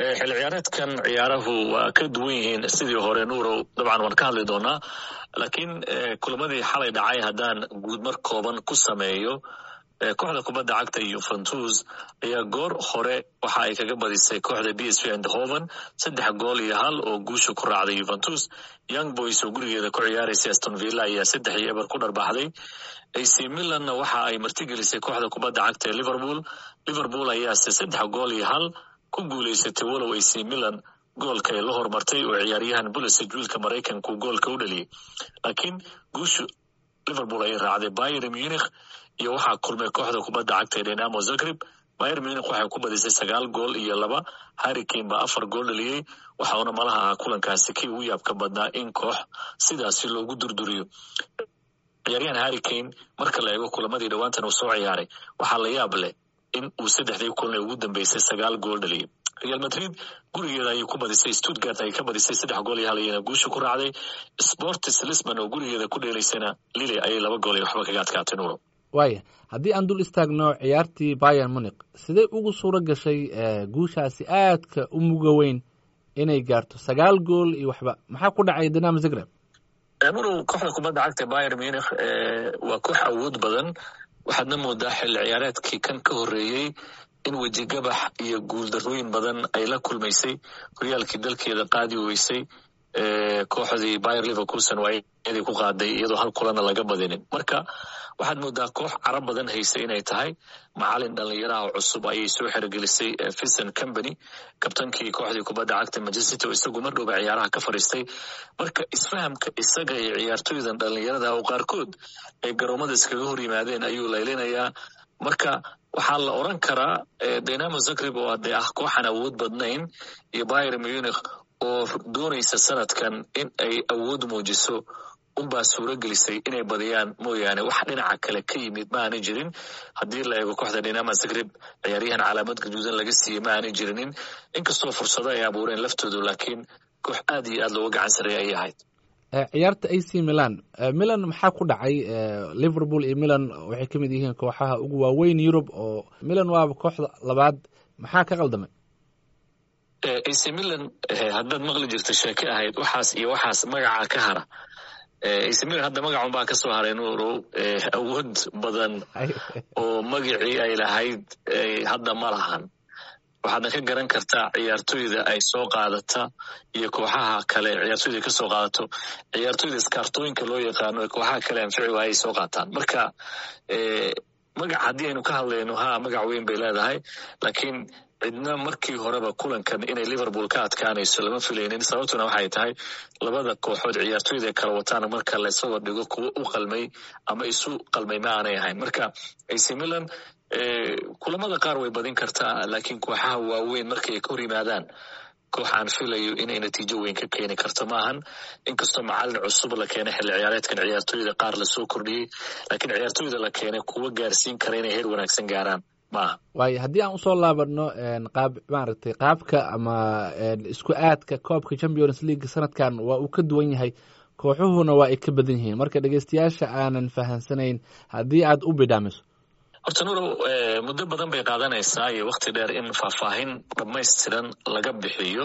xilli ciyaareedkan ciyaarahu waa ka duwan yihiin sidii hore nuurow dabcan waan ka hadli doonaa laakiin kulamadii xalay dhacay haddaan guudmar kooban ku sameeyo kooxda kubadda cagta yuventus ayaa goor hore waxa ay kaga badisay kooxda b s v andhoven saddex gool iyo hal oo guusha ku raacday yuventus young boys oo gurigeeda ku ciyaaraysay aston villa ayaa saddex iyo eber ku dharbaxday ac milanna waxa ay martigelisay kooxda kubadda cagta ee liverpool liverpool ayaase saddex gool iyo hal ku guulaysatay walow ac milan goolka ay la hormartay oo ciyaaryahan bulisig wiilka maraykanku goolka u dhaliyey laakiin guushu liverpool ayay raacday bayer munich iyo waxaa kulmay kooxda kubadda cagta ee dynamo zagreb bayer munich waxay ku badisay sagaal gool iyo laba harrikane baa afar gool dhaliyey waxauna malaha ahaa kulankaasi kii ugu yaabka badnaa in koox sidaasi loogu durduriyo ciyaaryahan harrikane marka la eego kulamadii dhowaantan uu soo ciyaaray waxaa la yaab leh in uu saddexdii kulan ee ugu dambeysay sagaal gool dhaliyey real madrid gurigeeda ayay ku badisay stuttgart ayay ka badisay saddex gool iyo hal iyana guusha ku raacday sportis lisbon oo gurigeeda ku dheelaysana lili ayay laba gool iyo waxba kaga adkaatay nuuro waaya haddii aan dul istaagno ciyaartii bayan muniq sidee ugu suuro gashay guushaasi aadka u muga weyn inay gaarto sagaal gool iyo waxba maxaa ku dhacay dinamo zagreb nurow kooxda kubadda cagta bayer munich waa koox awood badan waxaadna moodaa xilli ciyaareedkii kan ka horreeyey in wejigabax iyo guuldarooyin badan ay la kulmaysay horyaalkii dalkeeda qaadi weysay kooxdii bayer liverkuson waa iyadii ku qaaday iyadoo hal kulana laga badinin marka waxaad moodaa koox carab badan haysay inay tahay macalin dhallinyaraha cusub ayay soo xerogelisay fison company kabtankii kooxdii kubadda cagta manchester oo isagu mar dhowba ciyaaraha ka fadhiistay marka isfahamka isaga iyo ciyaartoydan dhallinyarada oo qaarkood ay garoomada iskaga hor yimaadeen ayuu laylinayaa marka waxaa la oran karaa dynamo zagreb oo dee ah kooxan awood badnayn iyo bayer munich oo doonaysa sanadkan in ay awood muujiso unbaa suuro gelisay inay badiyaan mooyaane wax dhinaca kale ka yimid ma aanay jirin haddii la eego kooxda dynama zagreb ciyaaryahan calaamad gaduudan laga siiyey ma aanay jirinin inkastoo fursado ay abuureen laftoodu laakiin koox aad iyo aad looga gacan sareeya ayay ahayd ciyaarta a c milan milan maxaa ku dhacay liverpool iyo milan waxay ka mid yihiin kooxaha ugu waaweyn yurub oo milan waaba kooxda labaad maxaa ka qaldamay ac milan haddaad maqli jirta sheeke ahayd waxaas iyo waxaas magaca ka hara ac milan hadda magacun baa kasoo haray nuurow awood badan oo magacii ay lahayd hadda ma lahan waxaadna ka garan kartaa ciyaartoyda ay soo qaadata iyo kooxaha kale ciyaartoyda kasoo qaadato ciyaartoyda iskaartooyinka loo yaqaano ee kooxaha kale anfici waayay soo qaataan marka magac haddii aynu ka hadlayno ha magac weyn bay leedahay laakiin cidna markii horeba kulankan inay liverpool ka adkaanayso lama filaynin sababtuna waxay tahay labada kooxood ciyaartoyda kala wataan marka laysaba dhigo kuwo u qalmay ama isu qalmay ma aanay ahayn marka ac milan kulamada qaar way badin kartaa laakiin kooxaha waaweyn markay ay ka hor yimaadaan koox aan filayo inay natiijo weyn ka keeni karto maahan inkastoo macalin cusub la keenay xilli ciyaareedkan ciyaartoyda qaar lasoo kordhiyey laakiin ciyaartoyda la keenay kuwa gaarsiin kara inay heer wanaagsan gaaraan maaha waayo haddii aan usoo laabano qaab maaragtay qaabka ama isku aadka koobka champions league sanadkan waa uu ka duwan yahay kooxuhuna waa ay ka badan yihiin marka dhegeystayaasha aanan fahansanayn haddii aad u bidhaamiso horta nurow muddo badan bay qaadanaysaa iyo wakti dheer in faahfaahin dhammaystiran laga bixiyo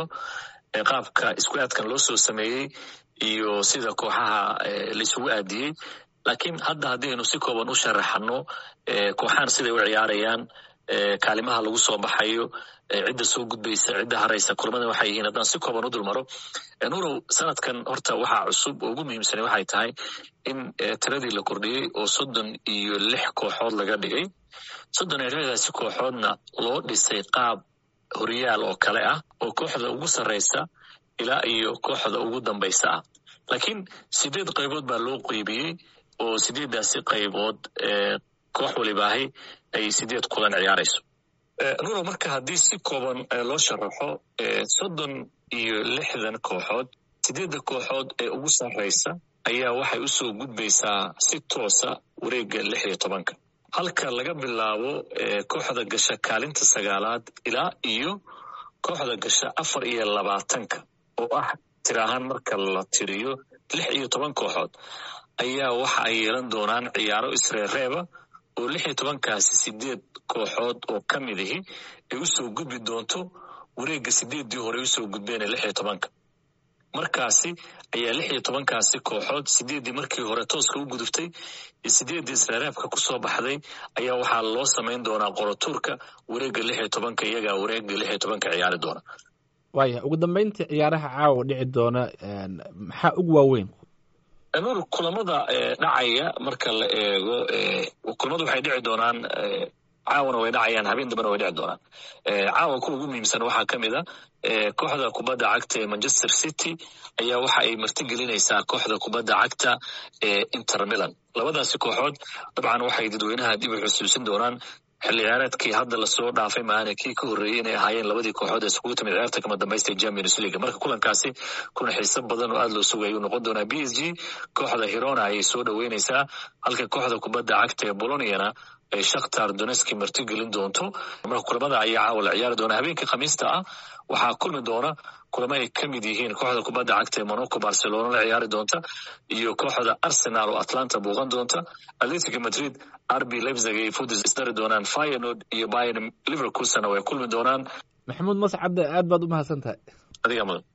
qaabka isku aadkan loo soo sameeyey iyo sida kooxaha laisugu aadiyey laakiin hadda haddii aynu si kooban u sharaxano kooxahan siday u ciyaarayaan kaalimaha lagu soo baxayo cidda soo gudbaysa cidda haraysa kulamadan waxay yihiin haddaan si kooban u dulmaro nurow sanadkan horta waxaa cusub oo ugu muhiimsanay waxay tahay in tiradii la kordhiyey oo soddon iyo lix kooxood laga dhigay soddon iyo lixdaasi kooxoodna loo dhisay qaab horyaal oo kale ah oo kooxda ugu sarraysa ilaa iyo kooxda ugu dambaysa ah laakiin sideed qaybood baa loo qeybiyey oo sideeddaasi qaybood koox walibaahi ay sideed kulan ciyaarayso nuno marka haddii si kooban loo sharaxo soddon iyo lixdan kooxood sideedda kooxood ee ugu sarraysa ayaa waxay usoo gudbaysaa si toosa wareegga lix iyo tobanka halka laga bilaabo kooxda gasha kaalinta sagaalaad ilaa iyo kooxda gasha afar iyo labaatanka oo ah tir ahaan marka la tiriyo lix iyo toban kooxood ayaa waxa ay yeelan doonaan ciyaaro isreereeba oo lix iyo tobankaasi sideed kooxood oo ka mid ahi ay usoo gudbi doonto wareegga sideeddii hore usoo gudbeen lix iyo tobanka markaasi ayaa lix iyo tobankaasi kooxood sideeddii markii hore tooska u guduftay sideeddii israaraabka kusoo baxday ayaa waxaa loo samayn doonaa qorotuurka wareegga lix iyo tobanka iyagaa wareegga lix iyo tobanka ciyaari doona waaya ugu dambeyntii ciyaaraha caawa dhici doona maxaa ugu waaweyn nur kulamada dhacaya marka la eego kulamadu waxay dhici doonaan caawana way dhacayaan habeen dambena way dhici doonaan caawa kuwa ugu muhiimsan waxaa ka mid a kooxda kubadda cagta ee manchester city ayaa waxa ay martigelinaysaa kooxda kubadda cagta ee inter milan labadaasi kooxood dabcan waxay dadweynaha dib u xusuusin doonaan xilli ciyaareedkii hadda lasoo dhaafay maahane kii ka horreeyey inay ahaayeen labadii kooxood ee iskugu timid ciyaarta kama dambaysta ee champions league marka kulankaasi kulan xiiso badan oo aada loo sugay ayuu noqon doonaa b s g kooxda hirona ayay soo dhoweynaysaa halka kooxda kubadda cagta ee boloniana ay shakhtar doneski martigelin doonto marka kulamada ayaa caawa la ciyaari doona habeenkii khamiista ah waxaa kulmi doona kulamo ay ka mid yihiin kooxda kubadda cagta ee monaco barcelona la ciyaari doonta iyo kooxda arsenal oo atlanta buuqan doonta atletic madrid rb lebzig ay fudis isdari doonaan fyenord iyo bayern liverpoolsna way kulmi doonaan maxamuud mascadde aad baad u mahadsan tahay adiga mudan